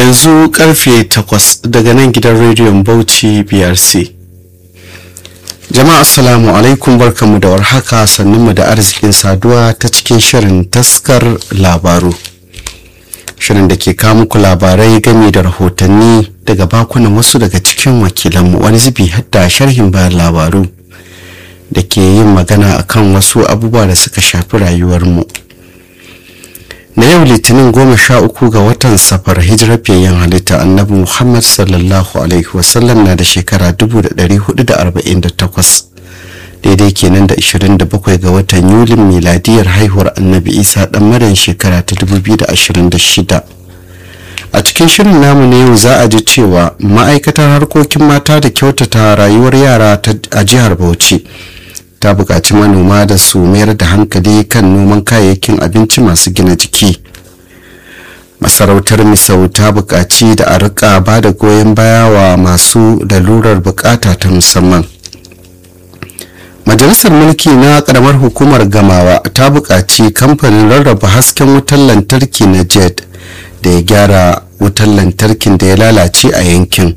yanzu karfe 8 daga nan gidan rediyon bauchi brc jama'a assalamu alaikum barkanmu da warhaka sannunmu da arzikin saduwa ta cikin shirin taskar labaru shirin da ke kawo muku labarai game da rahotanni daga bakunan wasu daga cikin wakilanmu wani zubi hatta sharhin bayan labaru da ke yin magana akan wasu abubuwa da suka shafi rayuwarmu na yau litinin goma sha uku ga watan safar hijirar fiyayyen halitta annabi muhammad sallallahu alaihi wasallam na da shekara 1448 daidai kenan da 27 ga watan yulin miladiyar haihuwar annabi isa dan maryam shekara ta 2026 a cikin shirin namu na yau za a ji cewa ma'aikatar harkokin mata da kyautata rayuwar yara a jihar bauchi ta buƙaci manoma da su mayar da hankali kan noman kayayyakin abinci masu gina jiki masarautar misau ta buƙaci da a rika ba da goyon baya wa masu lalurar bukata ta musamman majalisar mulki na ƙaramar hukumar gamawa ta buƙaci kamfanin rarraba hasken wutar lantarki na jet da ya gyara wutar lantarkin da ya lalace a yankin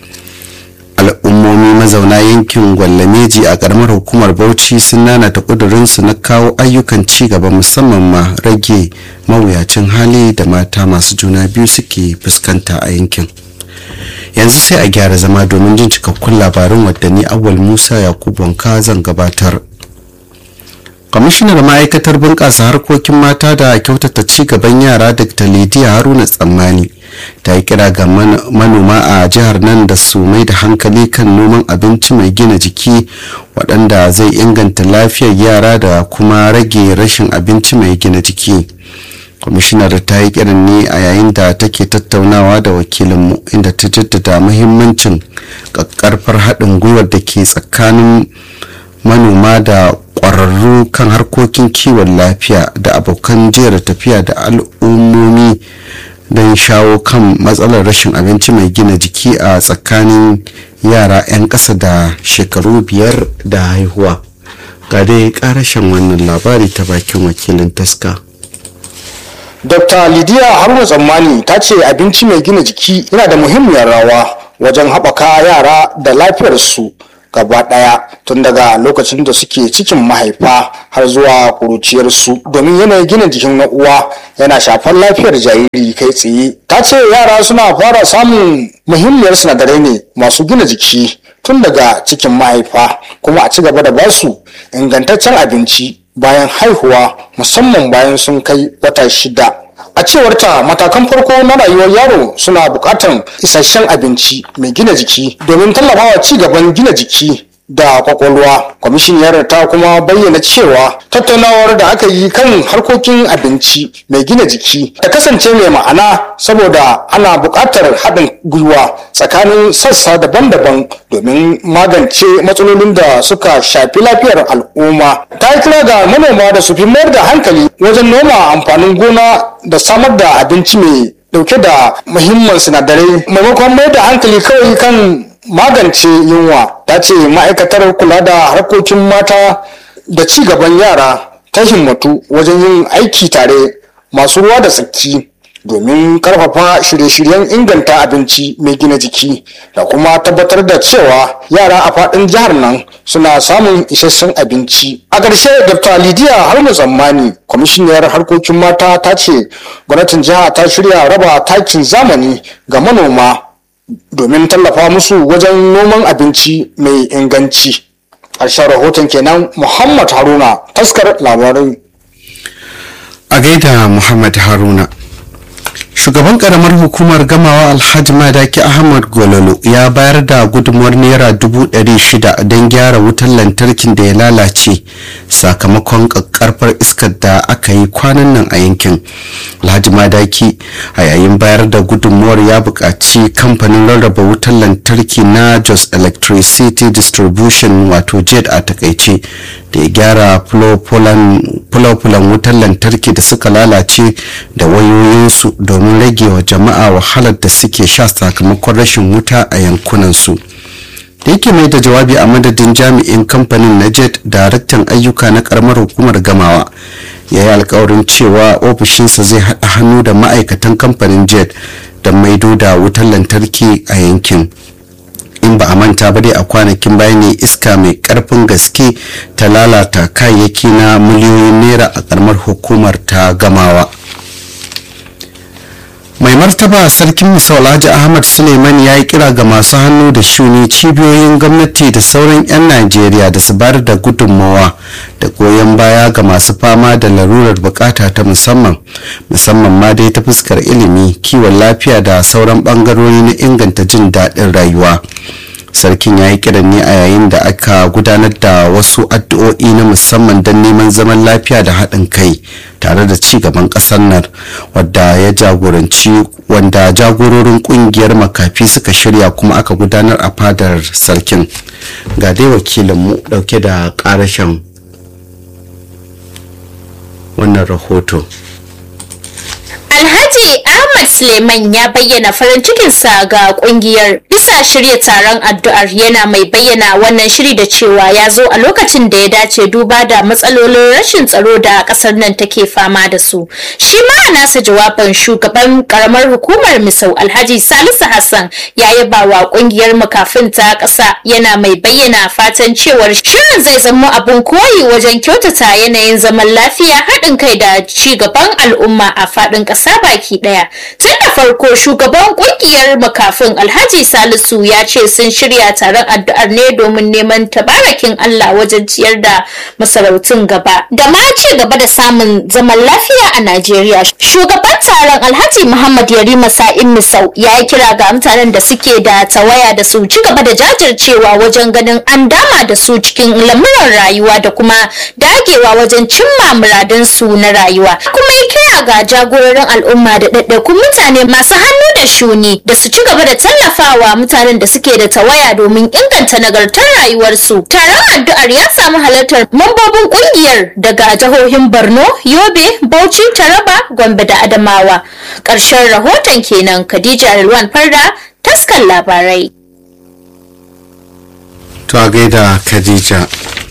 al'ummomi mazauna yankin gwallameji a karamar hukumar bauchi sun nanata kudurinsu na kawo ayyukan ci gaba musamman ma rage mawuyacin hali da mata masu juna biyu suke fuskanta a yankin yanzu sai a gyara zama domin jin cikakkun labarin wadanni awal musa yakubu wanka zan gabatar kwamishinar ma'aikatar bunƙasa harkokin mata da kyautata ci gaban yara dr lidiya haruna tsammani ta yi kira ga manoma a jihar nan da su mai da hankali kan noman abinci mai gina jiki waɗanda zai inganta lafiyar yara da kuma rage rashin abinci mai gina jiki kwamishinar ta yi kiran ne a yayin da take tattaunawa da wakilinmu inda ta jaddada muhimmancin ƙaƙƙarfar haɗin gwiwar da ke tsakanin manoma da ƙwararru kan harkokin kiwon lafiya da abokan jera tafiya da al'ummomi don shawo kan matsalar rashin abinci mai gina jiki a tsakanin yara 'yan ƙasa da shekaru biyar da haihuwa ga dai ƙarashin wannan labari ta bakin wakilin taska dr lidiya haruna tsammani ta ce abinci mai gina jiki yana da muhimmiyar rawa wajen haɓaka yara da lafiyarsu gaba ɗaya tun daga lokacin da suke cikin mahaifa har zuwa kuruciyarsu domin yanayin gina jikin na uwa yana shafar lafiyar jariri kai tsaye ta ce yara suna fara samun muhimmiyar sinadarai ne masu gina jiki tun daga cikin mahaifa kuma a ci gaba da basu ingantaccen abinci bayan haihuwa musamman bayan sun kai wata shida a cewar ta matakan farko na rayuwar yaro suna buƙatar isasshen abinci mai gina jiki domin tallafawa ci gaban gina jiki da kwakwalwa kwamishiniyar ta kuma bayyana cewa tattaunawar da aka yi kan harkokin abinci mai gina jiki ta kasance mai ma'ana saboda ana buƙatar haɗin gwiwa tsakanin sassa daban-daban domin magance matsalolin da suka shafi lafiyar al'umma ta yi kira ga manoma da su fi mayar da hankali wajen noma amfanin gona da samar da abinci mai dauke da muhimman sinadarai maimakon mai da hankali kawai kan magance yunwa ta ce ma'aikatar kula da harkokin mata da ci gaban yara ta himmatu wajen yin aiki tare masu ruwa da tsaki domin karfafa shirye-shiryen inganta abinci mai gina jiki da kuma tabbatar da cewa yara a faɗin jihar nan suna samun isasshen abinci a ƙarshe dr lidiya haruna tsammani kwamishiniyar harkokin mata ta ce gwamnatin jiha ta shirya raba takin zamani ga manoma domin tallafa musu wajen noman abinci mai inganci ƙarshen rahoton kenan muhammad haruna taskar labarai a gaida muhammad haruna shugaban karamar hukumar gamawa alhaji madaki ahmad gololo ya bayar da gudunmuwar naira dubu ɗari shida don gyara wutar lantarkin da ya lalace sakamakon karfar iskar da aka yi kwanan nan a yankin alhaji madaki a yayin bayar da gudunmuwar ya buƙaci kamfanin rarraba wutar lantarki na jos electricity distribution wato jet a takaice da ya gyara fulofulan wutar lantarki da suka lalace da wayoyinsu domin rage wa jama'a wahalar da suke sha sakamakon rashin wuta a yankunansu da yake mai da jawabi a madadin jami'in kamfanin na jet daraktan ayyuka na karamar hukumar gamawa ya yi alkawarin cewa ofishinsa zai haɗa hannu da ma'aikatan kamfanin jet don maido da wutar lantarki a yankin in ba a manta ba dai a kwanakin baya ne iska mai karfin gaske ta lalata kayayyaki na miliyoyin naira a karamar hukumar ta gamawa mai martaba sarkin misau alhaji ahmad suleiman ya yi kira ga masu hannu da shuni cibiyoyin gwamnati da sauran 'yan najeriya da su bayar da gudunmawa da goyon baya ga masu fama da larurar bukata ta musamman musamman ma dai ta fuskar ilimi kiwon lafiya da sauran bangarori na inganta jin daɗin rayuwa sarkin ya yi kiran ne a yayin da aka gudanar da wasu addu'o'i na musamman don neman zaman lafiya da haɗin kai tare da ci gaban ƙasar nan wadda ya jagoranci wanda jagororin ƙungiyar makafi suka shirya kuma aka gudanar a fadar sarkin ga dai wakilinmu ɗauke da ƙarashen wannan rahoto Alhaji Ahmad Suleiman ya bayyana farin cikinsa ga kungiyar bisa shirya taron addu'ar yana mai bayyana wannan shiri da cewa ya zo a lokacin da ya dace duba da matsalolin rashin tsaro da kasar nan take fama da su. Shi ma a nasa jawabin shugaban karamar hukumar Misau Alhaji Salisu Hassan ya yaba wa kungiyar makafin ta ƙasa yana mai bayyana fatan cewar shirin zai zama abin koyi wajen kyautata yanayin zaman lafiya haɗin kai da ci gaban al'umma a faɗin ƙasa baki ɗaya. Tun da farko shugaban ƙungiyar makafin Alhaji Salisu ya ce sun shirya taron addu'ar ne domin neman tabarakin Allah wajen ciyar da masarautun gaba da ma ci gaba da samun zaman lafiya a Najeriya. Shugaban taron Alhaji Muhammad Yarima Sa'in Misau ya yi kira ga mutanen da suke da tawaya da su ci gaba da jajircewa wajen ganin an dama da su cikin lamuran rayuwa da kuma dagewa wajen cimma muradinsu na rayuwa. Kuma ya kira ga jagororin al'umma da ɗaiɗaikun mutane masu hannu da shuni da su ci gaba da tallafawa mutanen da suke da tawaya domin inganta nagartar rayuwarsu. Taron addu'ar ya samu halartar mambobin ƙungiyar daga jihohin Borno, Yobe, Bauchi, Taraba, Gombe da Adamawa. Ƙarshen rahoton kenan Khadija Rilwan Farda, taskar labarai. to a gaida khadija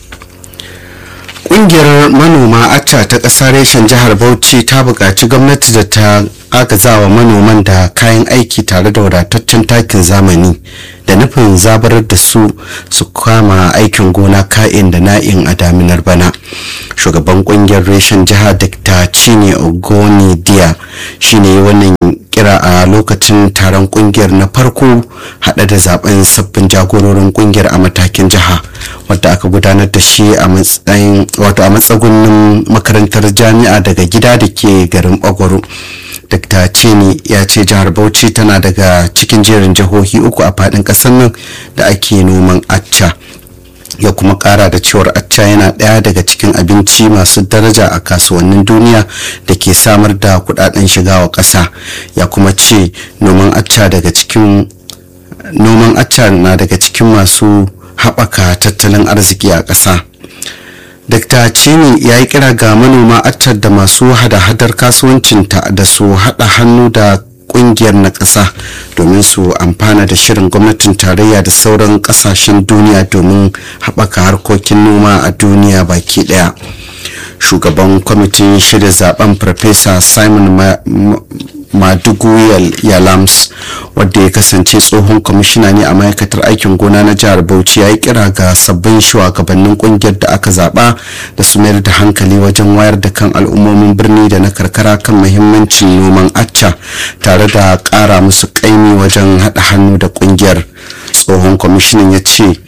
ƙungiyar manoma acca ta ƙasa reshen jihar bauchi ta buƙaci gwamnati da ta agazawa manoman da kayan aiki tare da wadataccen takin zamani da nufin zabarar da su su kama aikin gona ka'in da na'in a daminar bana shugaban kungiyar reshen jihar dr cine ogoni dia shine wannan kira a lokacin taron kungiyar na farko hada da zaben sabbin jagororin kungiyar a matakin jiha wadda aka gudanar da shi a matsayin wato a matsagunin makarantar jami'a daga gida da ke garin bagwaro dr cini ya ce jihar bauchi tana daga cikin jerin jihohi uku a fadin kasar nan da ake noman acca ya kuma kara da cewar acca yana ɗaya daga cikin abinci masu daraja a kasuwannin duniya da ke samar da kudaden shiga wa ƙasa ya kuma ce noman acca daga cikin noman acca na daga cikin masu haɓaka tattalin arziki a ƙasa Dr. Cini ya yi kira ga manoma accar da masu hada-hadar kasuwancinta da su haɗa hannu da kungiyar na ƙasa domin su amfana da shirin gwamnatin tarayya da sauran ƙasashen duniya domin haɓaka harkokin noma a duniya baki ɗaya shugaban kwamitin shirya zaben farfesa simon madugu yalams wadda ya kasance tsohon kwamishina ne a ma'aikatar aikin gona na jihar bauchi ya yi kira ga sabbin shugabannin kungiyar da aka zaba da su mayar da hankali wajen wayar da kan al'ummomin birni da na karkara kan muhimmancin noman acca tare da kara musu kaimi wajen haɗa hannu da kungiyar tsohon kwamishinan ya ce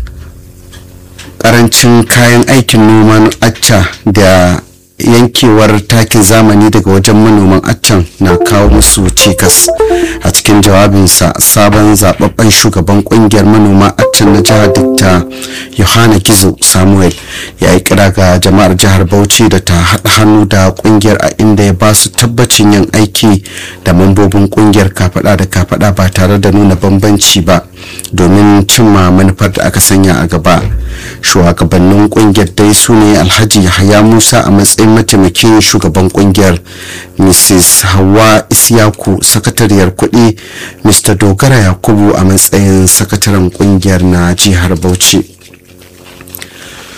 karancin kayan aikin noman acca da yankewar takin zamani daga wajen manoman accan na kawo musu cikas a cikin jawabinsa sabon zababben shugaban kungiyar manoma accan na jihar dr yohana gizo samuel ya yi kira ga jama'ar jihar bauchi da ta haɗa hannu da kungiyar a inda ya ba su tabbacin yin aiki da mambobin kungiyar kafada da kafada ba tare da nuna bambanci ba domin cimma manufar da aka sanya a gaba shugabannin kungiyar dai su ne alhaji yahaya musa a matsayin mataimakin shugaban kungiyar mrs hawa isyaku sakatariyar kuɗi mr dogara yakubu a matsayin sakataren kungiyar na jihar bauchi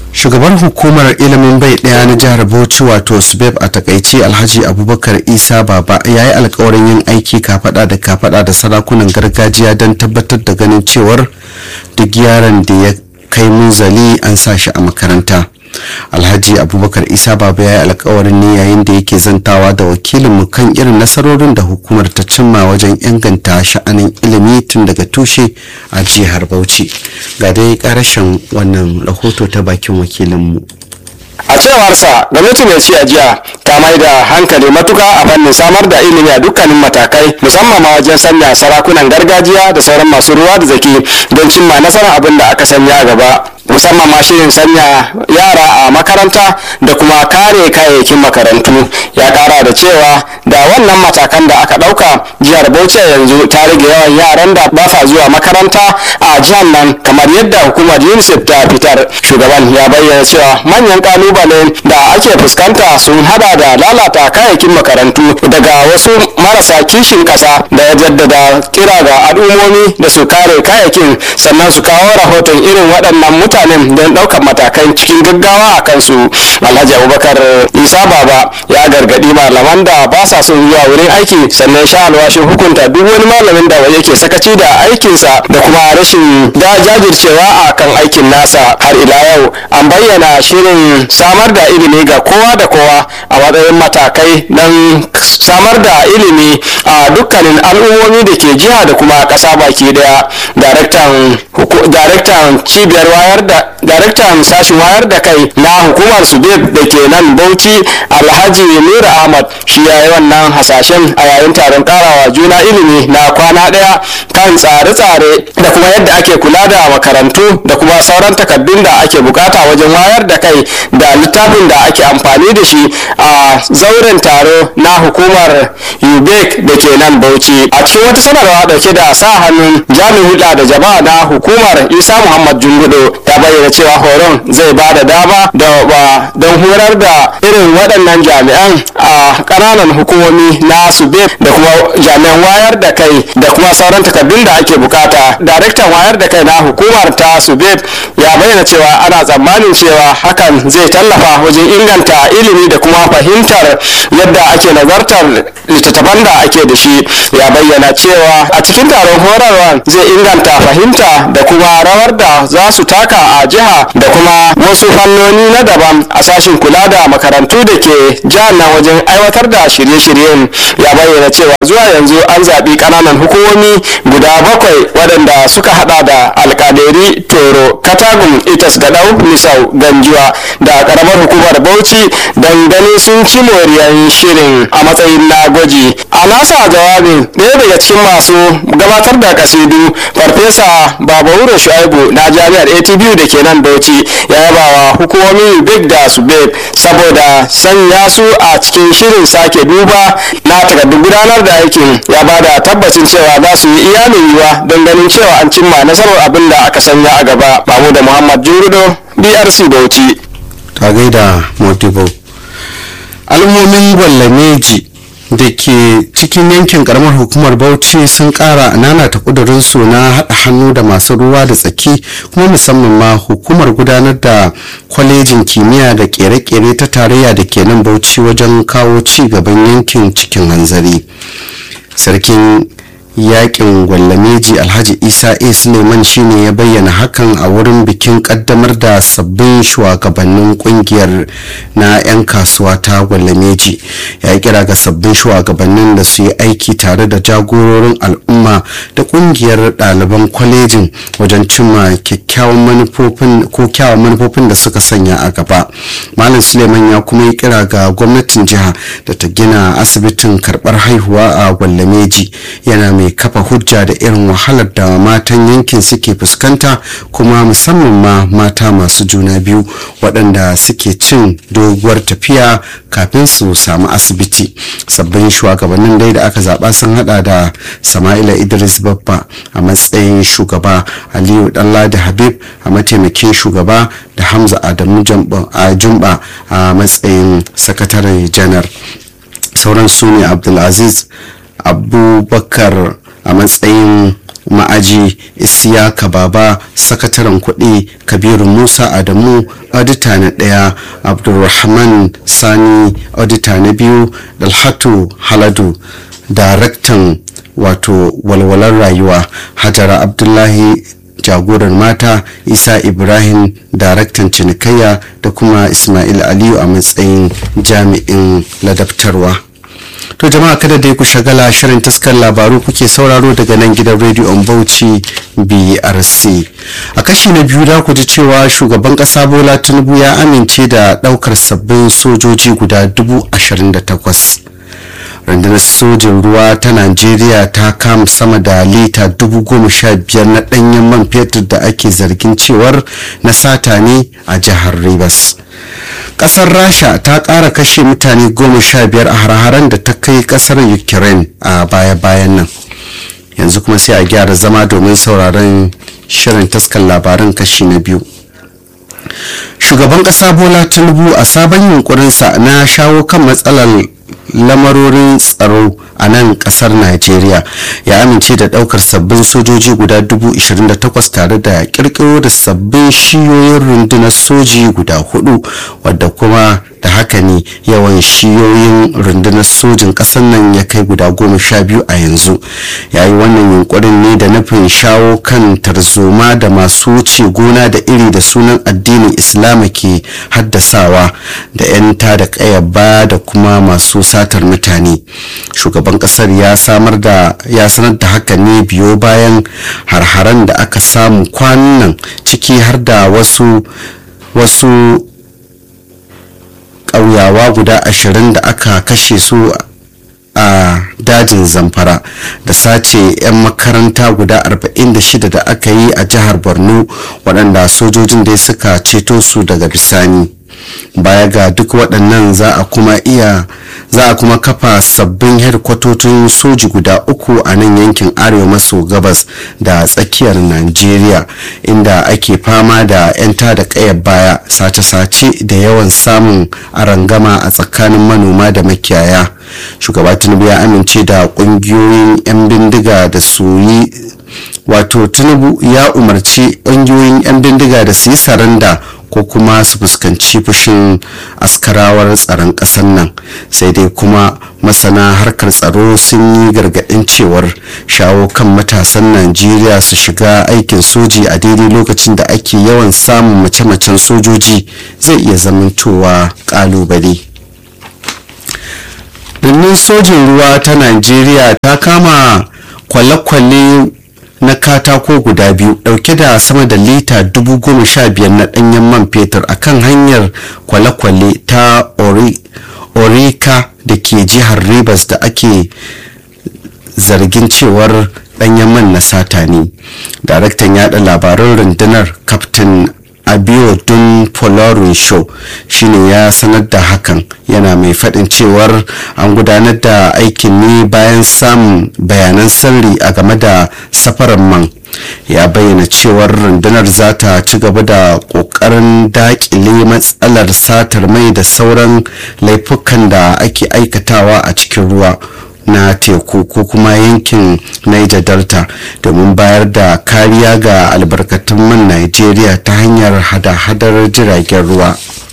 shugaban hukumar ilimin bai daya na jihar bauchi wato subeb a takaice alhaji abubakar isa baba ya yi alkawarin yin aiki kafada da kafada da sarakunan gargajiya don tabbatar da ganin cewar duk yaron da ya kai munzali an sa shi a makaranta alhaji abubakar isa baba ya yi alkawarin ne yayin da yake zantawa da wakilinmu kan irin nasarorin da hukumar ta cimma wajen inganta sha'anin ilimi tun daga tushe a jihar bauchi ga dai karashin wannan rahoto ta bakin wakilinmu a cewarsa gwamnati mai ci a jiya ta mai da hankali matuka a fannin samar da ilimi a dukkanin matakai musamman ma wajen sanya sarakunan gargajiya da sauran masu ruwa da zaki don cimma nasarar abin da aka sanya a gaba musamman ma shirin sanya yara a makaranta da kuma kare kayayyakin makarantu ya kara da cewa da wannan matakan da aka dauka jihar bauchi yanzu ta rage yawan yaran da ba sa zuwa makaranta a jihar nan kamar yadda hukumar unicef ta fitar shugaban ya bayyana cewa manyan kalubale da ake fuskanta sun hada da lalata kayayyakin makarantu daga wasu marasa kishin kasa da ya jaddada kira ga al'ummomi da su kare kayayyakin sannan su kawo rahoton irin waɗannan mutanen don ɗaukar matakan cikin gaggawa a kansu alhaji abubakar isa baba ya gargaɗi malaman da ba sa son zuwa wurin aiki sannan sha alwashin hukunta duk wani malamin da yake sakaci da aikinsa da kuma rashin da jajircewa a kan aikin nasa har ila yau an bayyana shirin samar da ilimi ga kowa da kowa a matsayin matakai don samar da ilimi a dukkanin al'ummomi da ke jiha da kuma ƙasa baki daya daraktan cibiyar wayar da daraktan sashen wayar da kai na hukumar subeb da ke nan bauchi alhaji nura ahmad shi ya yi wannan hasashen a yayin taron karawa juna ilimi na kwana daya kan tsare-tsare da kuma yadda ake kula da makarantu da kuma sauran takardun da ake bukata wajen wayar da kai da littafin da ake amfani da shi a zauren taro na hukumar ubec da ke nan bauchi a cikin wata sanarwa dauke da sa hannun jami'in hulɗa da jama'a na hukumar isa muhammad jungudo ya bayyana cewa horon zai ba da dama don horar da irin waɗannan jami'an a ƙananan hukumomi na subeb da kuma jami'an wayar da kai da kuma sauran takardun da ake bukata daraktan wayar da kai na hukumar ta subeb ya bayyana cewa ana tsammanin cewa hakan zai tallafa wajen inganta ilimi da kuma fahimtar yadda ake nazartar littattafan da ake da shi ya bayyana cewa a cikin taron horarwa zai inganta fahimta da kuma rawar da za su taka a jiha da kuma wasu fannoni na daban a sashin kula da makarantu da ke jihar nan wajen aiwatar da shirye-shiryen ya bayyana cewa zuwa yanzu an zaɓi ƙananan hukumomi guda bakwai waɗanda suka hada da alƙaderi toro katagun itas gadau misau ganjuwa da ƙaramar hukumar bauchi don ganin sun ci moriyar shirin a matsayin na gwaji a nasa jawabin ɗaya daga cikin masu gabatar da kasidu farfesa babauro shu'aibu na jami'ar atbu da ke nan bauchi ya yaba wa hukumomin big da su big saboda sanya su a cikin shirin sake duba na takardun gudanar da aikin ya ba da tabbacin cewa za su yi iya yiwuwa don ganin cewa an cimma nasarar abin da aka sanya a gaba bamu da muhammad jurudo brc bauchi ta gaida motivo al'ummomin gwallameji da ke cikin yankin karamar hukumar bauchi sun kara nanata kudurinsu na haɗa hannu da masu ruwa da tsaki kuma musamman ma hukumar gudanar da kwalejin kimiyya da kere-kere ta tarayya da ke nan bauchi wajen kawo ci gaban yankin cikin hanzari sarkin yakin gwallameji alhaji isa a suleiman shine ya bayyana hakan a wurin bikin kaddamar da sabbin shugabannin kungiyar na 'yan kasuwa ta gwallameji ya kira ga sabbin shugabannin da su yi aiki tare da jagororin al'umma da kungiyar ɗaliban kwalejin wajen cimma kyakkyawan manufofin ko kyawun manufofin da suka sanya a gaba malam suleiman ya kuma yi kira ga gwamnatin jiha da ta gina asibitin karɓar haihuwa a gwallameji yana mai kafa hujja da irin wahalar da matan yankin suke fuskanta kuma musamman ma mata masu juna biyu waɗanda suke cin doguwar tafiya kafin su samu asibiti sabbin shugabannin dai da aka zaɓa sun hada da sama'ila idris babba a matsayin shugaba aliyu ɗanladi habib a mataimakin shugaba da hamza adamu jumba a matsayin sakatare janar sauran su ne abdulaziz abubakar a matsayin ma'aji isiyaka baba sakataren kuɗi kabiru musa adamu audita na ɗaya abdulrahman sani audita na biyu dalhatu haladu daraktan wato walwalar rayuwa hajara abdullahi jagorar mata isa ibrahim daraktan cinikayya da kuma ismail aliyu a matsayin jami'in ladabtarwa to jama'a kada dai ku shagala shirin taskar labaru kuke sauraro daga nan gidan rediyon bauchi brc a kashi na biyu da ku ji cewa shugaban kasa bola tinubu ya amince da daukar sabbin sojoji guda dubu ashirin da takwas rundunar sojin ruwa ta najeriya ta kama sama da lita dubu goma sha biyar na danyen man fetur da ake zargin cewar na sata ne a jihar rivers kasar rasha ta kara kashe mutane goma sha biyar a har-haren da ta kai kasar ukraine a baya-bayan nan yanzu kuma sai a gyara zama domin sauraron shirin taskan labaran kashi na biyu shugaban kasa bola tinubu a sabon yunkurinsa na shawo kan matsalar lamarorin tsaro a nan kasar najeriya ya amince da daukar sabbin sojoji guda 28,000 tare da kirkiro da sabbin shiyoyin rundunar soji guda hudu wadda kuma da haka ne yawan shiyoyin rundunar sojin kasar nan ya kai guda goma sha biyu a yanzu ya yi wannan yunkurin ne da nufin shawo kan tarzoma da masu wuce gona da iri da sunan addinin islama ke haddasawa da 'yan da kayaba da kuma masu satar mutane shugaban kasar ya samar da ya sanar da haka ne biyo bayan harharan da aka samu kwanan nan ciki har da wasu wasu ƙauyawa guda ashirin da aka kashe su a dajin zamfara da sace 'yan makaranta guda 46 da aka yi a jihar borno waɗanda sojojin dai suka ceto su daga bisani baya ga duk waɗannan za a kuma iya za a kuma kafa sabbin hedkwatocin soji guda uku a nan yankin arewa maso gabas da tsakiyar najeriya inda ake fama da 'yan da kayar baya sace-sace da yawan samun arangama a tsakanin manoma da makiyaya shugaba tinubu ya amince da kungiyoyin 'yan bindiga da su yi wato tinubu ya umarci ƙungiyoyin 'yan bindiga da su yi saranda ko kuma su fuskanci fushin askarawar tsaron ƙasar nan sai dai kuma masana harkar tsaro sun yi gargaɗin cewar shawo kan matasan najeriya su shiga aikin soji a daidai lokacin da ake yawan samun mace-macen sojoji zai iya zamantowa ƙalubale birnin sojin ruwa ta najeriya ta kama kwale-kwale na katako guda biyu dauke da sama da lita dubu goma sha biyar na danyen man fetur a kan hanyar kwale-kwale ta orika da ke jihar rivers da ake zargin cewar danyen man na sata ne daraktan yada labaran rundunar captain abiodun polarin show shine ya sanar da hakan yana mai faɗin cewar an gudanar da aikin ne bayan samun bayanan sirri a game da safarar man ya bayyana cewar rundunar za ta ci gaba da ƙoƙarin daƙile matsalar satar mai da sauran laifukan da ake aikatawa a cikin ruwa na teku ko kuma yankin niger delta domin bayar da kariya ga albarkatun man nigeria ta hanyar hada-hadar jiragen ruwa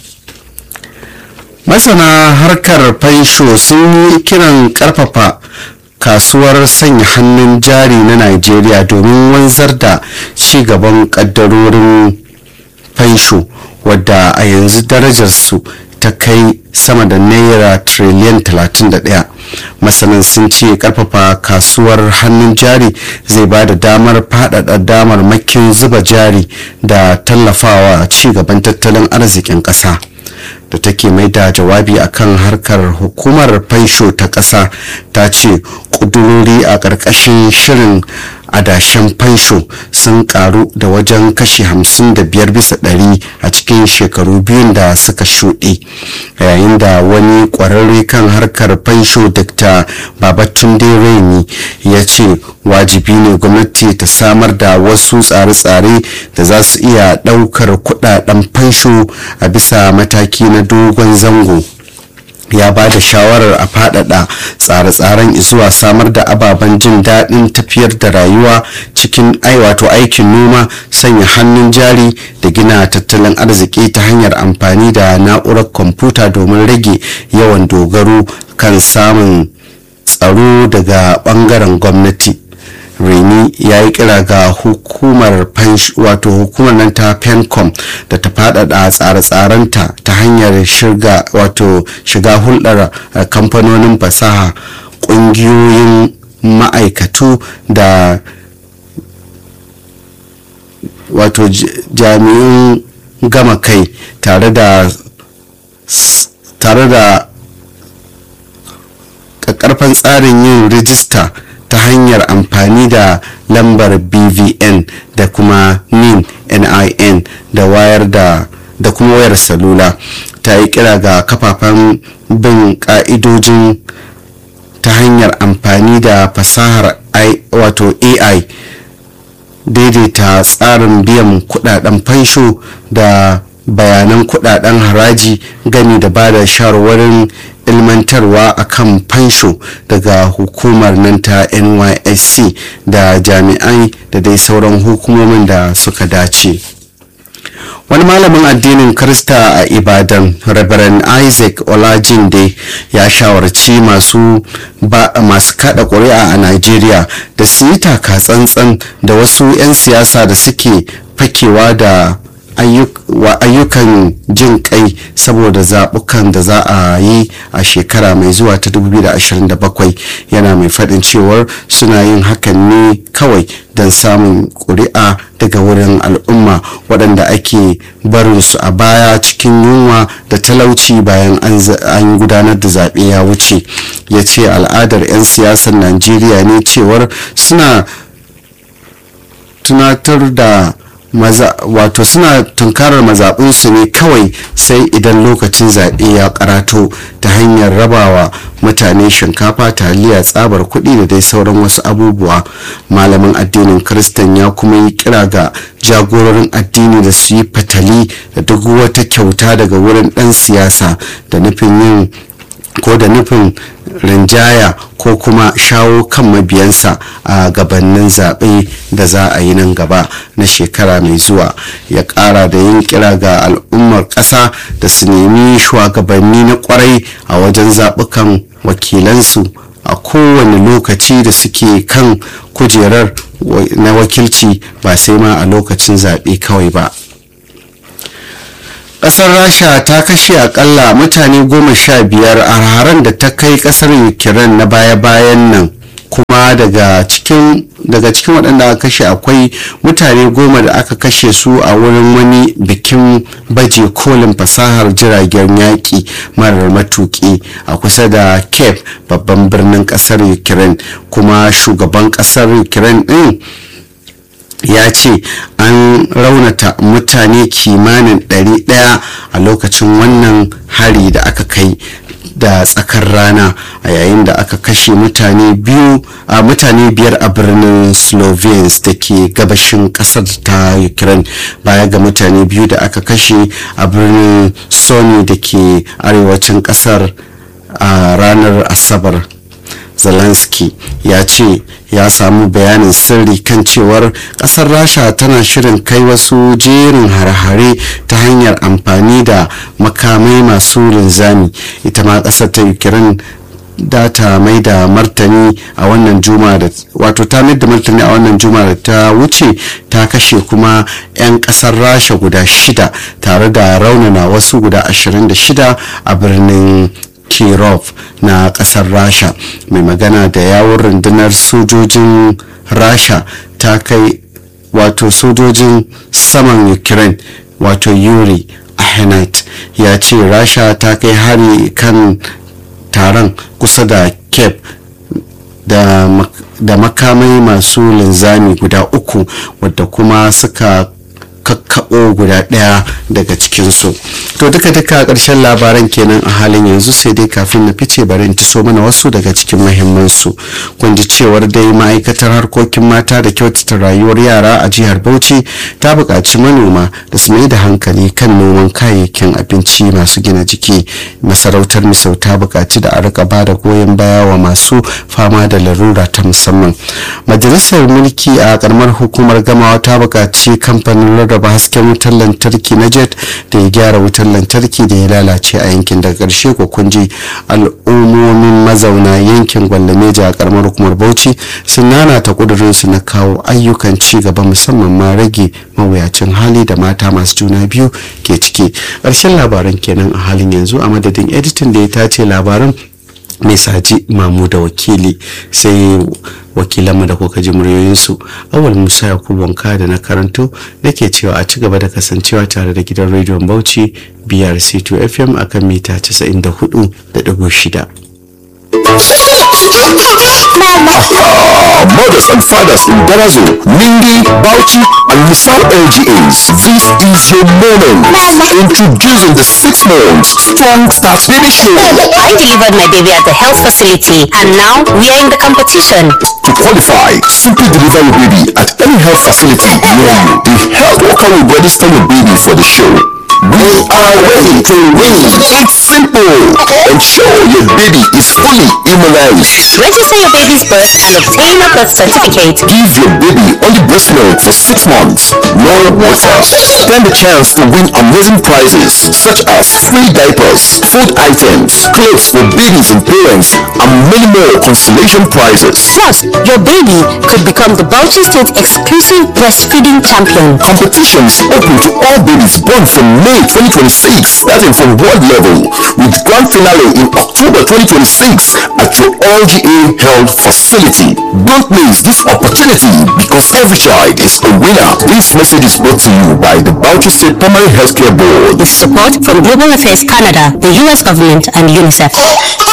masana harkar fansho sun yi kiran karfafa kasuwar sanya hannun jari na nigeria domin wanzar da ci gaban kaddarorin fansho wadda a yanzu darajarsu ta kai sama da naira triliyan 31 masanan sun ce karfafa kasuwar hannun jari zai ba da damar faɗaɗa damar makin zuba jari da tallafawa ci gaban tattalin arzikin ƙasa da take mai da jawabi akan harkar hukumar fansho ta ƙasa ta ce ƙudurori a ƙarƙashin shirin adashen fansho sun karu da wajen kashi 55 bisa ɗari a cikin shekaru biyun da suka shuɗe yayin da wani ƙwararre kan harkar fansho dr babatunde raini ya ce wajibi ne gwamnati ta samar da wasu tsare-tsare da za su iya ɗaukar kuɗaɗen fansho a bisa mataki na dogon zango ya ba da shawarar a faɗaɗa tsare-tsaren zuwa samar da ababen jin daɗin tafiyar da rayuwa cikin wato aikin noma sanya hannun jari da gina tattalin arziki ta hanyar amfani da na'urar kwamfuta domin rage yawan dogaro kan samun tsaro daga ɓangaren gwamnati reni ya yi kira ga hukumar wato hukumar nan ta pencom da ta faɗaɗa tsare-tsarenta ta hanyar shiga wato shiga hulɗar kamfanonin fasaha ƙungiyoyin ma'aikatu da wato jami'in gama kai tare da tare da ƙarfan tsarin yin rijista ta hanyar amfani da lambar bvn da kuma nin nin da wayar da da kuma wayar salula ta yi kira ga kafafen bin ka'idojin ta hanyar amfani da fasahar wato ai daidaita tsarin biyan kudaden fansho da bayanan kudaden haraji gami da ba da shawarwarin ilmantarwa akan fansho daga hukumar nan ta nysc da jami'ai da dai sauran hukumomin da suka dace wani malamin addinin krista a ibadan reverend isaac olajinde ya shawarci masu masu kada ƙuri'a a nigeria da su yi taka tsantsan da wasu 'yan siyasa da suke fakewa da ayyukan jin kai saboda zaɓukan da za a yi a shekara mai zuwa ta 2027 yana mai faɗin cewar suna yin hakan ne kawai don samun ƙuri'a daga wurin al'umma waɗanda ake barin su a baya cikin yunwa da talauci bayan an gudanar da zaɓe ya wuce ya ce al'adar 'yan siyasar najeriya ne cewar suna tunatar da maza wato suna tunkarar mazaɓinsu ne kawai sai idan lokacin zaɓe ya karato ta hanyar rabawa mutane shinkafa taliya tsabar kuɗi da dai sauran wasu abubuwa malamin addinin kristan ya kuma yi kira ga jagororin addini da su yi fatali da duk wata kyauta daga wurin ɗan siyasa da nufin yin ko da nufin rinjaya ko kuma shawo kan mabiyansa a gabanin zaɓe da za a yi nan gaba na shekara mai zuwa ya ƙara da yin kira ga al'ummar ƙasa da su nemi shugabanni na ƙwarai a wajen zaɓukan wakilansu a kowane lokaci da suke kan kujerar na wakilci ba sai ma a lokacin zaɓe kawai ba. kasar rasha ta kashe akalla mutane goma sha biyar a haran da ta kai kasar ukraine na baya-bayan nan kuma daga cikin daga cikin waɗanda aka kashe akwai mutane goma da aka kashe su a wurin wani bikin baje kolin fasahar jiragen yaƙi marar matuƙi a kusa da cape babban birnin ƙasar ukraine kuma shugaban ƙasar ukraine ɗin ya ce an raunata mutane kimanin 100 a lokacin wannan hari da aka kai da tsakar rana a yayin da aka kashe mutane biyu a mutane biyar a birnin slovenes da ke gabashin kasar ta ukraine baya ga mutane biyu da aka kashe a birnin sony da ke arewacin kasar a ranar asabar zelensky ya ce ya samu bayanin sirri kan cewar kasar rasha tana shirin kai wasu jerin hare-hare ta hanyar amfani da makamai masu linzami ita ma kasar ta ukraine da ta mai da martani a wannan juma da wato ta mai da martani a wannan juma da ta wuce ta kashe kuma 'yan kasar rasha guda shida tare da raunana wasu guda 26 a birnin kirov na kasar rasha mai magana da yawon rundunar sojojin rasha ta kai wato sojojin saman ukraine wato yuri ahenite ya ce rasha ta kai hari kan taron kusa da cape da, da makamai masu linzami guda uku wadda kuma suka kakkaɓo guda ɗaya daga cikinsu to duka duka ƙarshen labaran kenan a halin yanzu sai dai kafin na fice bari in so mana wasu daga cikin mahimmansu kun ji cewar dai ma'aikatar harkokin mata da kyautata rayuwar yara a jihar bauchi ta buƙaci manoma da su mai da hankali kan noman kayayyakin abinci masu gina jiki masarautar misau ta buƙaci da a rika ba da goyon baya wa masu fama da larura ta musamman majalisar mulki a karamar hukumar gamawa ta buƙaci kamfanin rarraba hasken wutar lantarki na jet da ya gyara wutar lantarki da ya lalace a yankin daga ƙarshe ko kunji al'ummomin mazauna yankin gwallameja a karamar hukumar bauchi sun nana ta ƙudurinsu na kawo ayyukan ci gaba musamman ma rage mawuyacin hali da mata masu juna biyu ke ciki ƙarshen labaran kenan a halin yanzu a madadin editin da ya tace labaran mai saji mamu da wakili sai wakilanmu da kuka ji muryoyinsu awal musa yakubu wanka da na karanto nake cewa a ci gaba da kasancewa tare da gidan rediyon bauchi brc2 fm akan mita 94.6 mothers and fathers in Darazo, Ningi, Bauchi, and Misal LGAs. This is your moment. Introducing the six months Strong Start Baby Show. I delivered my baby at the health facility and now we are in the competition. To qualify, simply deliver your baby at any health facility near you. The health worker will register your baby for the show. We are ready to win. It's simple. Ensure your baby is fully immunized. Register your baby's birth and obtain a birth certificate. Give your baby only breast milk for six months. No water. Stand a chance to win amazing prizes such as free diapers, food items, clothes for babies and parents, and many more consolation prizes. Plus, your baby could become the Bauchi State exclusive breastfeeding champion. Competition is open to all babies born from May 2026, starting from world level, with grand finale in October 2026 at your LGA Health facility. Don't miss this opportunity because every child is a winner. This message is brought to you by the Bauchi State Primary Healthcare Board. With support from Global Affairs Canada, the US government, and UNICEF.